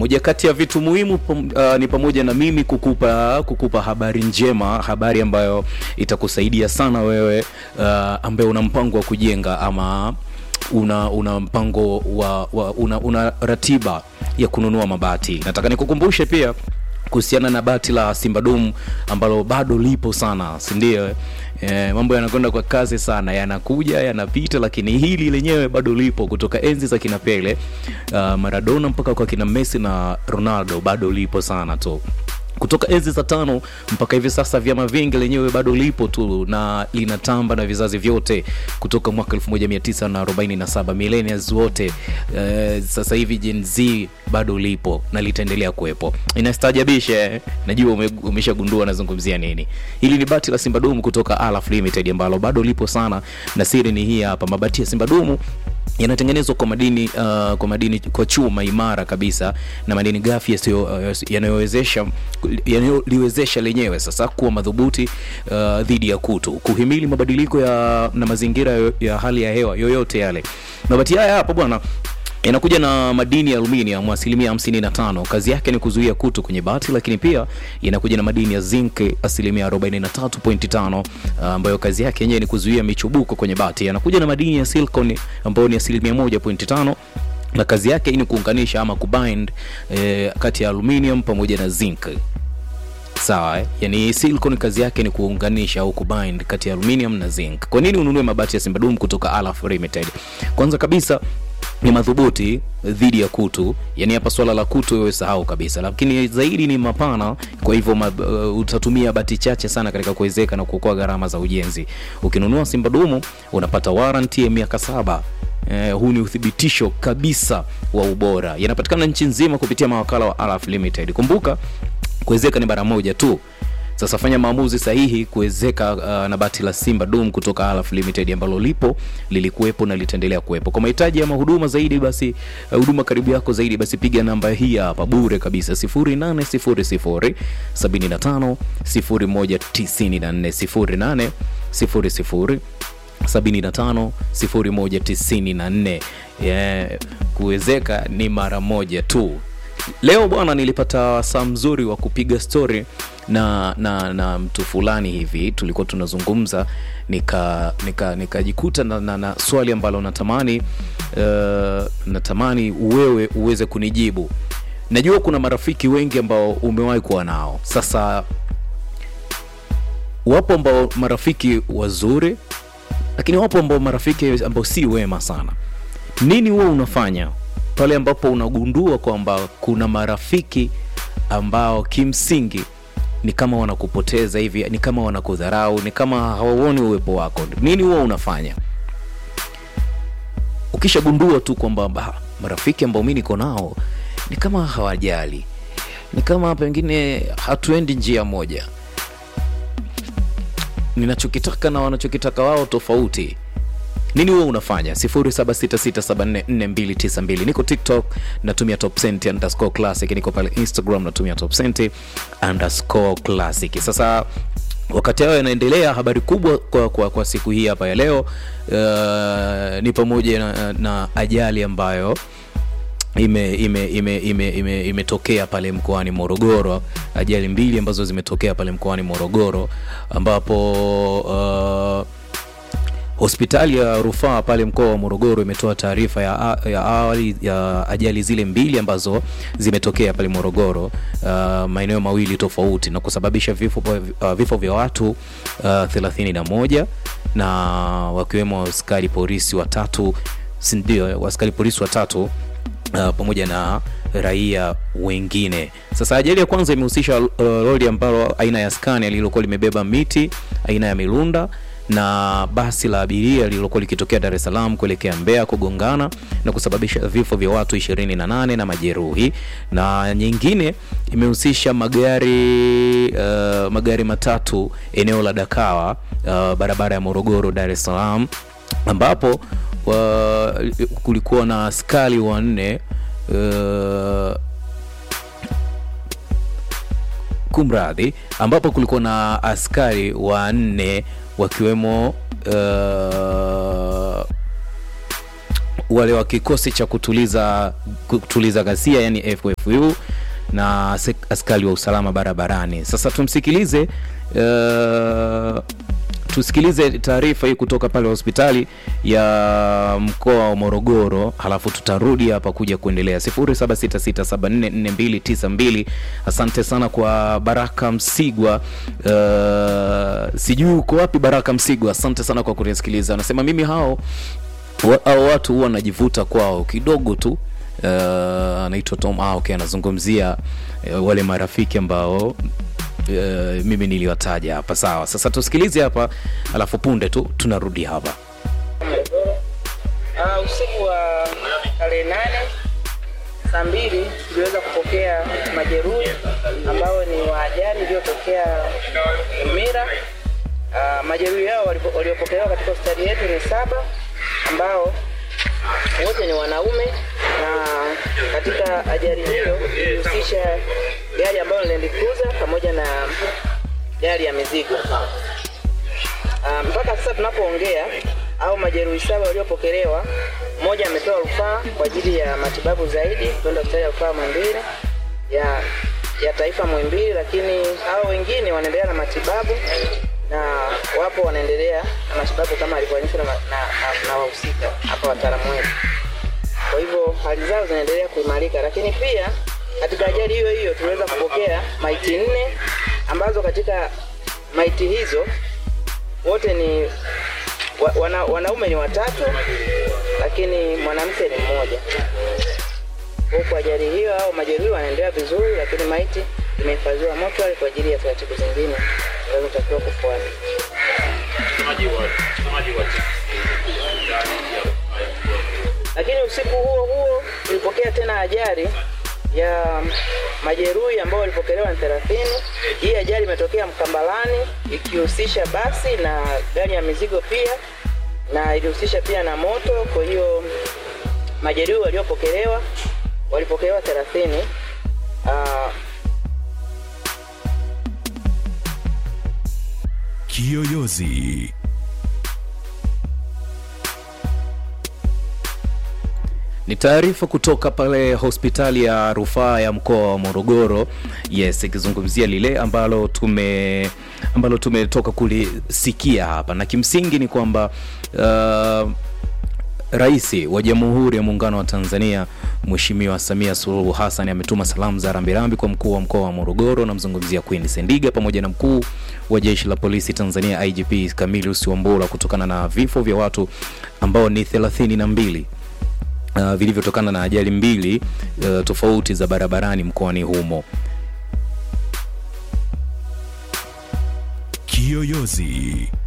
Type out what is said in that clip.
moja kati ya vitu muhimu pam- uh, ni pamoja na mimi kukupa kukupa habari njema, habari ambayo itakusaidia sana wewe uh, ambaye una mpango wa kujenga ama una una mpango wa, wa una, una ratiba ya kununua mabati. Nataka nikukumbushe pia kuhusiana na bati la Simba Dum ambalo bado lipo sana, si ndio? E, mambo yanakwenda kwa kasi sana, yanakuja yanapita, lakini hili lenyewe bado lipo kutoka enzi za kina Pele, uh, Maradona mpaka kwa kina Messi na Ronaldo, bado lipo sana tu kutoka enzi za tano mpaka hivi sasa vyama vingi lenyewe bado lipo tu na linatamba na vizazi vyote kutoka mwaka 1947 millennials wote eh, sasa hivi Gen Z bado lipo na litaendelea kuwepo inastajabisha eh? najua ume, umeshagundua nazungumzia nini hili ni bati la Simba Dumu kutoka Alaf Limited ambalo bado lipo sana na siri ni hii hapa mabati ya Simba Dumu yanatengenezwa kwa madini uh, kwa madini kwa chuma imara kabisa na madini ghafi yasiyo uh, yanayowezesha yanayoliwezesha lenyewe sasa kuwa madhubuti uh, dhidi ya kutu kuhimili mabadiliko ya na mazingira yo- ya hali ya hewa yoyote yale mabati haya hapa bwana inakuja na madini ya aluminium asilimia 55 kazi yake ni kuzuia kutu kwenye bati lakini pia inakuja na madini ya zinc asilimia 43.5 ah, ambayo kazi yake yenyewe ni kuzuia michubuko kwenye bati yanakuja na madini ya silicon ambayo ni asilimia 1.5 na kazi yake ni kuunganisha ama kubind eh, kati ya aluminium pamoja na zinc sawa eh? yani silicon kazi yake ni kuunganisha au kubind kati ya aluminium na zinc kwa nini ununue mabati ya simbadum kutoka alaf limited kwanza kabisa ni madhubuti dhidi ya kutu yani hapa swala la kutu wewe sahau kabisa lakini zaidi ni mapana kwa hivyo ma, uh, utatumia bati chache sana katika kuwezeka na kuokoa gharama za ujenzi ukinunua simbadumu unapata warranty ya miaka saba Eh, huu ni uthibitisho kabisa wa ubora yanapatikana nchi nzima kupitia mawakala wa Alaf Limited kumbuka kuwezeka ni bara moja tu sasa fanya maamuzi sahihi kuwezeka uh, na bati la simba dum kutoka Alaf Limited ambalo lipo lilikuwepo na litaendelea kuwepo kwa mahitaji ama huduma zaidi basi uh, huduma karibu yako zaidi basi piga namba hii hapa bure kabisa 0800 75 0194 0800 75 0194 yeah, kuwezeka ni mara moja tu leo bwana nilipata saa mzuri wa kupiga story na na na mtu fulani hivi tulikuwa tunazungumza nika nika nikajikuta na, na, na swali ambalo natamani uh, natamani wewe uweze kunijibu najua kuna marafiki wengi ambao umewahi kuwa nao sasa wapo ambao marafiki wazuri lakini wapo ambao marafiki ambao si wema sana nini huwa unafanya pale ambapo unagundua kwamba kuna marafiki ambao kimsingi ni kama wanakupoteza hivi ni kama wanakudharau ni kama hawauoni uwepo wako nini huwa unafanya ukishagundua tu kwamba "Bah, marafiki ambao mi niko nao ni kama hawajali ni kama pengine hatuendi njia moja ninachokitaka na wanachokitaka wao tofauti nini huwa unafanya 0766744292 niko tiktok natumia topcent underscore classic niko pale instagram natumia topcent underscore classic sasa wakati hayo yanaendelea habari kubwa kwa, kwa, kwa siku hii hapa ya leo uh, ni pamoja na, na ajali ambayo ime ime ime ime ime imetokea pale mkoani Morogoro, ajali mbili ambazo zimetokea pale mkoani Morogoro ambapo uh, hospitali ya rufaa pale mkoa wa Morogoro imetoa taarifa ya, ya awali ya ajali zile mbili ambazo zimetokea pale Morogoro uh, maeneo mawili tofauti na kusababisha vifo, uh, vifo vya watu uh, 31 na wakiwemo askari polisi watatu si ndio askari polisi watatu uh, pamoja na raia wengine. Sasa ajali ya kwanza imehusisha uh, lori ambalo aina ya Scania lililokuwa limebeba miti aina ya Milunda na basi la abiria lililokuwa likitokea Dar es Salaam kuelekea Mbeya kugongana na kusababisha vifo vya watu 28 na majeruhi, na nyingine imehusisha magari uh, magari matatu eneo la Dakawa uh, barabara ya Morogoro Dar es Salaam ambapo wa, kulikuwa na askari wanne uh, kumradhi, ambapo kulikuwa na askari wanne wakiwemo uh, wale wa kikosi cha kutuliza kutuliza ghasia yani FFU na sek- askari wa usalama barabarani. Sasa tumsikilize uh, tusikilize taarifa hii kutoka pale hospitali ya mkoa wa Morogoro, halafu tutarudi hapa kuja kuendelea 0766744292. Asante sana kwa Baraka Msigwa. Uh, sijui uko wapi Baraka Msigwa, asante sana kwa kunisikiliza. Anasema mimi hao wa- hao watu huwa najivuta kwao kidogo tu. Uh, anaitwa Tom ah, okay, anazungumzia uh, wale marafiki ambao uh, mimi niliwataja hapa. Sawa, sasa tusikilize hapa, alafu punde tu tunarudi hapa. Morogoro. Uh, usiku wa tarehe nane saa mbili tuliweza kupokea majeruhi ambao ni wa ajali iliyotokea Mira. Uh, majeruhi hao walipo- waliopokelewa katika hospitali yetu ni saba ambao wote ni wanaume na katika ajali hiyo ilihusisha gari ambayo ni Land Cruiser pamoja na gari ya mizigo. Ah, mpaka sasa tunapoongea au majeruhi saba waliopokelewa, mmoja amepewa rufaa kwa ajili ya matibabu zaidi kwenda hospitali ya rufaa Muhimbili ya ya taifa Muhimbili, lakini hao wengine wanaendelea na matibabu na wapo wanaendelea na matibabu kama alivyoonyeshwa na, na, na, na wahusika hapa wataalamu wetu. Kwa hivyo hali zao zinaendelea kuimarika, lakini pia katika ajali hiyo hiyo tuliweza kupokea maiti nne ambazo katika maiti hizo wote ni wa, wana, wanaume ni watatu lakini mwanamke ni mmoja. Huku ajali hiyo au majeruhi wanaendelea vizuri, lakini maiti imehifadhiwa mochwari kwa ajili ya taratibu zingine zinazotakiwa kufuata. Lakini usiku huo huo tulipokea tena ajali ya majeruhi ambao walipokelewa ni 30. Hii ajali imetokea Mkambalani ikihusisha basi na gari ya mizigo pia na ilihusisha pia na moto. Kwa hiyo majeruhi waliopokelewa walipokelewa 30. Uh, Kiyoyozi. Ni taarifa kutoka pale hospitali ya rufaa ya mkoa wa Morogoro, yes, ikizungumzia lile ambalo tume ambalo tumetoka kulisikia hapa, na kimsingi ni kwamba uh, Rais wa Jamhuri ya Muungano wa Tanzania Mheshimiwa Samia Suluhu Hassan ametuma salamu za rambirambi kwa mkuu wa mkoa wa Morogoro, namzungumzia Queen Sendiga pamoja na mkuu wa jeshi la polisi Tanzania IGP Camillus Wambura kutokana na vifo vya watu ambao ni 32 uh, vilivyotokana na ajali mbili uh, tofauti za barabarani mkoani humo. Kiyoyozi.